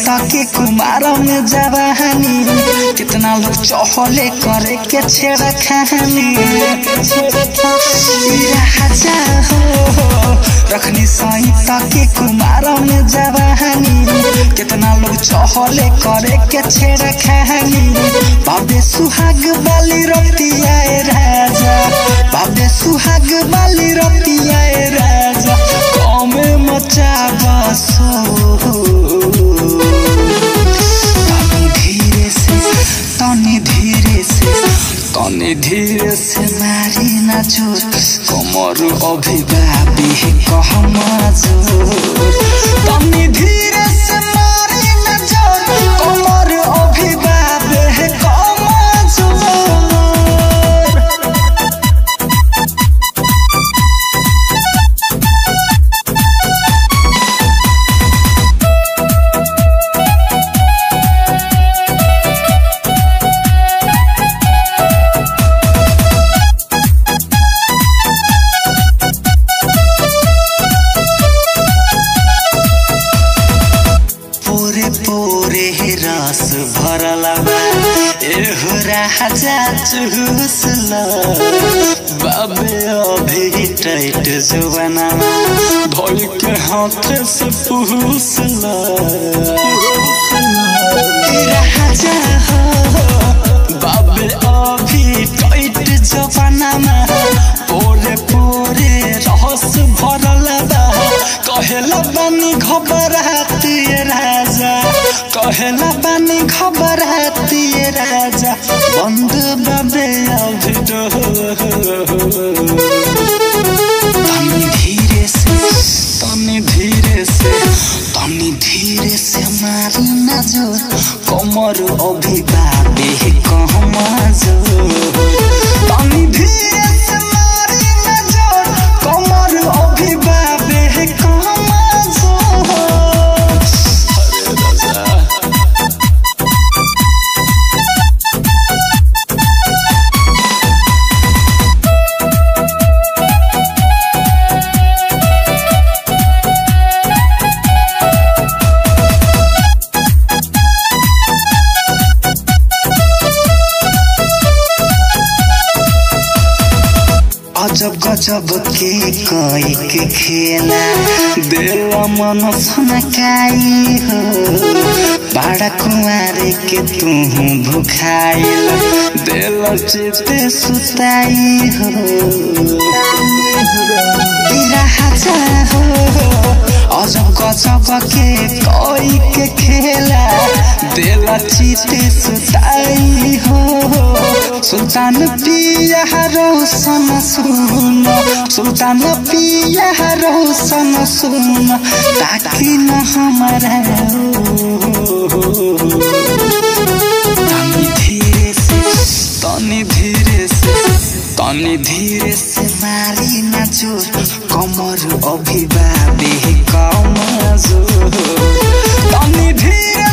के कुमार में जवानी कितना लोग चहले करे के छेड़ा खानी राजा हो रखनी सहिता के कुमार में जवानी कितना लोग चहले करे के छेड़ा खानी बाबे सुहाग बाली रतिया राजा बाबे सुहाग बाली रतिया राजा कमे मचा बसो तनी धीरे से तनी धीरे से तनी धीरे से मारी ना जोर कमर अभिभावी कह जोर तनी धीरे से मारी ना जोर कमर अभिभावी कह जोर पोरे पोरे रस भरला बा एहो राजा चुसला बाबे अभी टाइट जुबाना धोल के हाथ से पुसला राजा हो बाबे अभी टाइट जुबाना पोरे पोरे रस भरला बा कहेला बानी घबराती राजा कहेला बानी घबराती राजा बंद बाबे अभी तनी धीरे से तनी धीरे से तनी धीरे से मारी ना जोर कमर अभी बाबे कहमा जोर तनी धीरे से मारी ना जोर कमर अभी बाबे कहमा जोर अरे राजा अजब गजब के कोई के खेला दिल मन सनकाई हो बाड़ा कुमारे के तू भुखाइल दिल चिते सुताई हो राजा हो अजब गजब के कोई के खेला दिल चिते सुताई हो सुल्तान पिया रोशन सुन सुल्तान पिया रोशन सुन ताकि न हमारा तनी धीरे से तनी धीरे से तनी धीरे से मारी ना जोर कमर अभिभावे कम जोर तनी धीरे